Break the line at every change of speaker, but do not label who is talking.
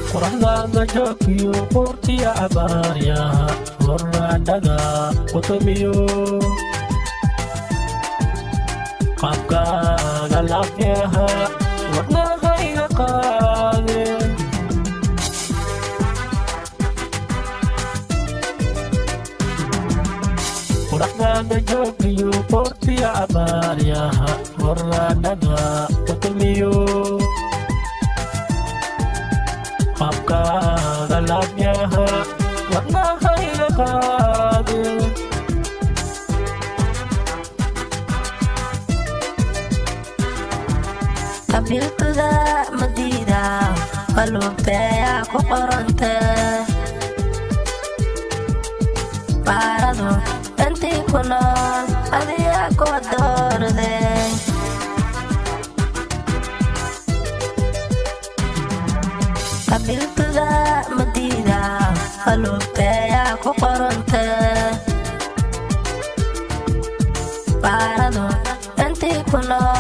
qoraxdaada joogiyo quurtiya cabaaryaha horraadhaga qutumiyo qaabkaaga laafyaha wadnahayga qaade qoraxdaada joogiyo quurtiya cabaaryaha horraadhaga qutumiyo qaabkaaga laafyaha wadnahayga qaade
qabiiltuda madiida qalubteeya ku qorante baaradu intii ku nool adiga kuwa doorde qabiiltuda madiida qalubteeya ku qorante baaradu intii ku nool